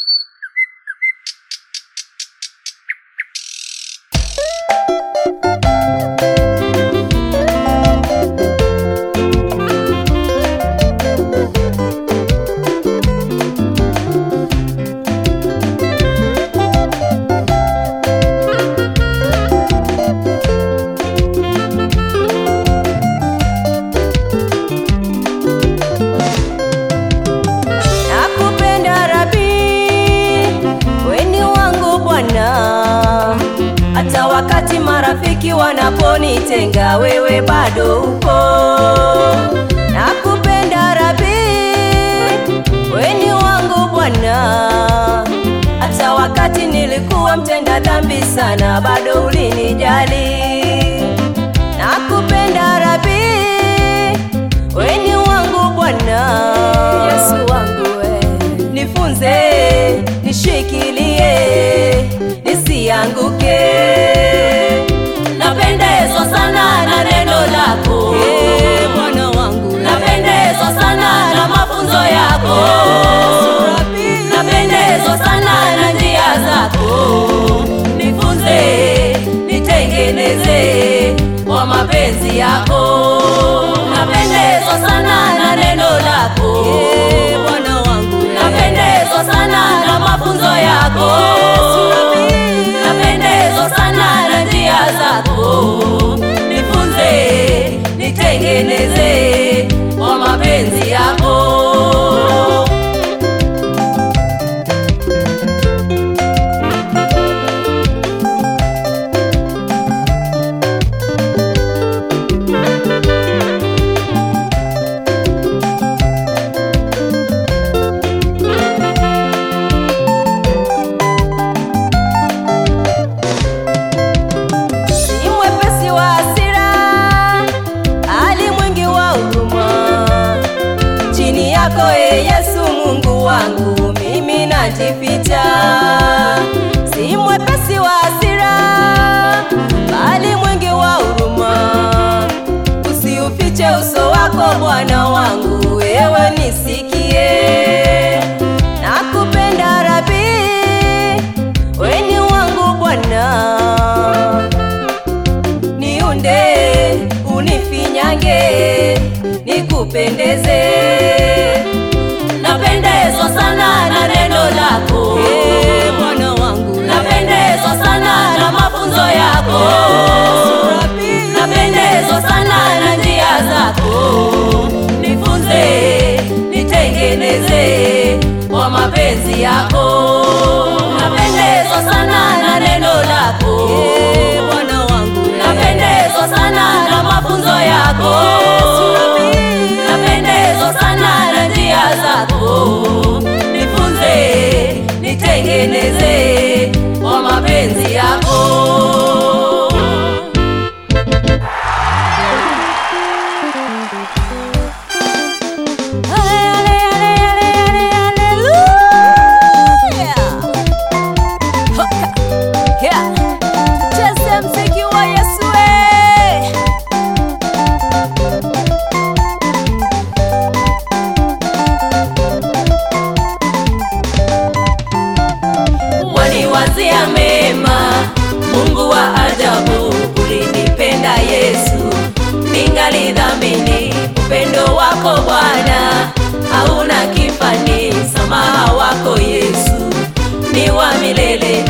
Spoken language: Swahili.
Nakupenda Rabi, weni wangu Bwana, hata wakati marafiki wanaponitenga, wewe bado upo. Nakupenda Rabi, weni wangu Bwana, hata wakati nilikuwa mtenda dhambi sana, bado ulinijali. Nakupenda Rabi, weni wangu Bwana, Yesu wangu we, nifunze nishikilie, nisianguke. Napendezwa sana na neno lako Eh, Bwana wangu we. Napendezwa sana na mafunzo yako Yesu Rabi. Napendezwa sana na njia zako Nifunze, nitengeneze kwa mapenzi yako Napendezwa sana na neno lako Eh, Bwana wangu we. Napendezwa sana na mafunzo yako Yesu Rabi. Napendezwa sana na njia zako Nifunze, nitengeneze kwa mapenzi yako Si mwepesi wa hasira, ali mwingi wa huruma. Chini yako e Yesu Mungu wangu, mimi najificha. Si mwepesi wa hasira, bali mwingi wa huruma. Usiufiche uso wako Bwana wangu, wewe nisikie. Nakupenda Rabi, weni wangu Bwana niunde unifinyange nikupendeze Napendezwa sana na neno lako Eh, Bwana wangu Napendezwa sana na mafunzo yako Rabi. Napendezwa sana na njia zako Nifunze, nitengeneze kwa mapenzi yako Napendezwa sana na neno lako Eh, Bwana wangu Napendezwa sana na mafunzo yako Rabi. Napendezwa sana na njia zako Nifunze, nitengeneze kwa mapenzi yako waniwazia mema Mungu wa ajabu ulinipenda Yesu ningali dhamini upendo wako Bwana hauna kifani samaha wako Yesu ni wa milele